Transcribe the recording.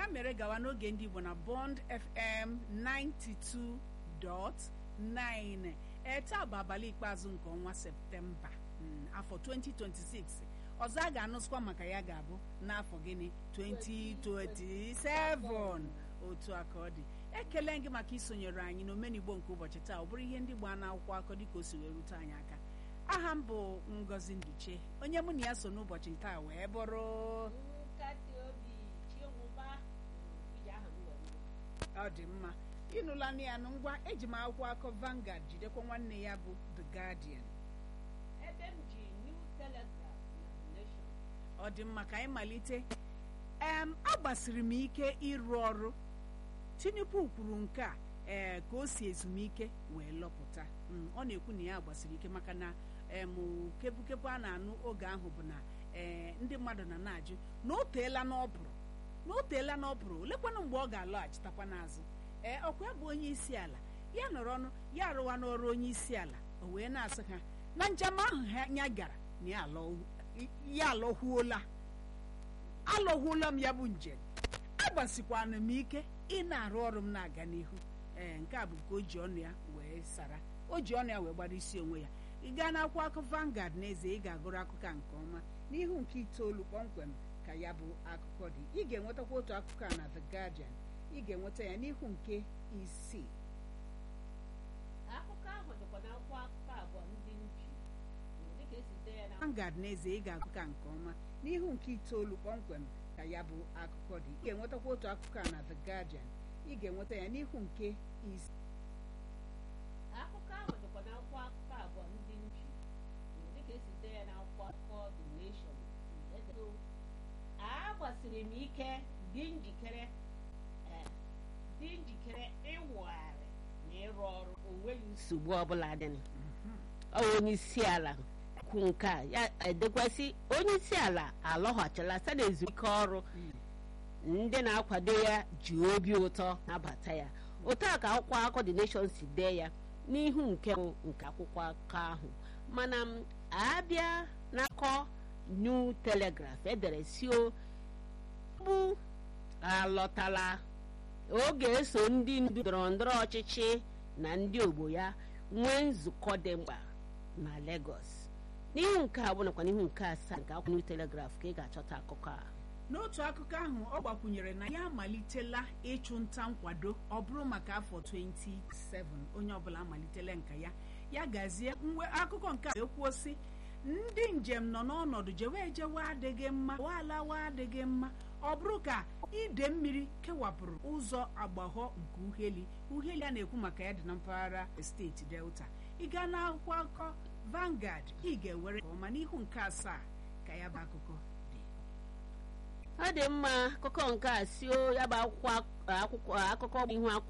mere gawa n'oge ndị Igbo na Bond FM 92.9 ee taa bụ abalị ikpeazụ nke ọnwa Septemba afọ 2026 ọzọ a ga-anụsịkwa maka ya ga-abụ n'afọ gịnị 2027 otu aka ọ dị ekele gị maka isonyere anyị n'omenigbo nke ụbọchị taa ọ bụrụ ihe ndị gbaa n'akwụkwọ akọ dịka o si wee rute anyị aka aha m bụ Ngozi Nduche onye mụ na ya so n'ụbọchị taa wee bụrụ nkasi obi chinwụba iji aha m wee mụọ. ọ dị mma ịnụla ya nụ ngwa eji m akwụkwọ akọ Vanguard jidekwa nwanne ya bụ The Guardian ebe m ji New Telegraph na Nation ọ dị mma ka anyị malite em agbasiri m ike ịrụ ọrụ Tinubu kwuru nke a ee ka o si ezumike wee lọpụta Mm, ọ na-ekwu na ya gbasiri ike maka na em kepukepu a na-anụ oge ahụ bụ na ee ndị mmadụ na na-ajụ na o teela n'ọbụrụ na o teela n'ọbụrụ olekwanụ mgbe ọ ga-alọghachitakwa n'azụ ee ọkwa ya bụ onye isi ala ya nọrọ ọnụ ya arụwa n'ọrụ onye isi ala o wee na-asị ha na njem ahụ ha ya gara na ya alọ- ya alọhuola alọhuola m ya bụ njem agbasikwana m ike ị na-arụ ọrụ m na-aga n'ihu ee nke a bụ nke o ji ọnụ ya wee sara o ji ọnụ ya wee gbara isi onwe ya ị gaa n'akwụkwọ akụkọ Vanguard n'ezie ị ga-agụrụ akụkọ a nke ọma n'ihu nke itoolu kpọmkwem ka ya bụ akụkọ dị ị ga-enwetakwa otu akụkọ a na The Guardian ị ga-enweta ya n'ihu nke isii akụkọ ahụ dịkwa n'akwụkwọ akụkọ abụọ ndị nji dịka esi dee ya na Vanguard n'ezie ị ga-agụ ka nke ọma n'ihu nke itoolu kpọmkwem ka ya bụ akụkọ dị ị ga-enwetakwa otu akụkọ a na The Guardian ị ga-enweta ya n'ihu nke isii akụkọ ahụ dịkwa n'akwụkwọ akụkọ abụọ ndị nji dịka esi dee ya n'akwụkwọ akụkọ The Nation Edo. a gbasiri m ike dị njikere eh, dị njikere ịwụgharị na ịrụ ọrụ onweghị nsogbu ọbụla dị ọ bụ onye isi ala kwu nke a ya edekwasị onye isi ala alọghachila site na ezumike ọrụ ndị na-akwado ya ji obi ụtọ nabata ya otu a ka akwụkwọ akụkọ The Nation si dee ya n'ihu nke mbụ nke akwụkwọ akụkọ ahụ mana m abịa n'akọ New Telegraph edere sio bụ alọtala oge eso ndị ndu ndọrọ ndọrọ ọchịchị na ndị ogbo ya nwee nzukọ dị mkpa na Lagos n'ihu nke abụọ nakwa n'ihu nke asaa nke akwụkwọ New Telegraph ka ị ga-achọta akụkọ a n'otu akụkọ ahụ ọ gbakwunyere na ya amalitela ịchụ nta nkwado ọ bụrụ maka afọ 27 onye ọbụla amalitela nka ya ya gazie mgbe akụkọ nke a ekwuo sị ndị njem nọ n'ọnọdụ jewe ejewe adịghị mma alawa adịghị mma ọ bụrụ ka ide mmiri kewapụrụ ụzọ agbahọ nke uheli uheli a na-ekwu maka ya dị na mpaghara steeti delta ị gaa n'akwụkwọ akụkọ Vanguard ị ga-ewere nke ọma n'ihu nke asaa ka ya bụ akụkọ dị ọ dị mma akụkọ nke a si ya bụ akwụkwọ akwụkwọ akụkọ ihu akwụkwọ